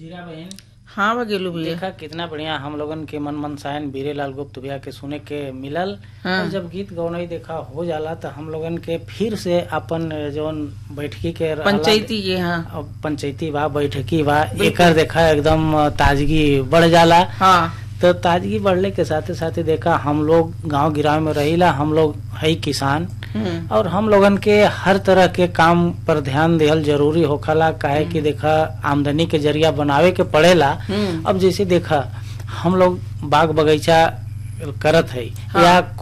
जीरा बहन हाँ बघेलू भैया देखा कितना बढ़िया हम लोगन के मन मनसायन बीरे लाल गुप्त भैया के सुने के मिलल हाँ। और जब गीत गौनई देखा हो जाला तो हम लोगन के फिर से अपन जौन बैठकी के रहला- पंचायती के हाँ अब पंचायती बा बैठकी बा एकर देखा एकदम ताजगी बढ़ जाला हाँ तो ताजगी बढ़ले के साथे साथे देखा हम लोग गांव गिराव में रहिला हम लोग है किसान हम्म, और हम लोगन के हर तरह के काम पर ध्यान देहल जरूरी होखला काहे कि देखा आमदनी के जरिया बनावे के पड़ेला हम्म। अब जैसे देखा हम लोग बाग बगीचा करत है हाँ। या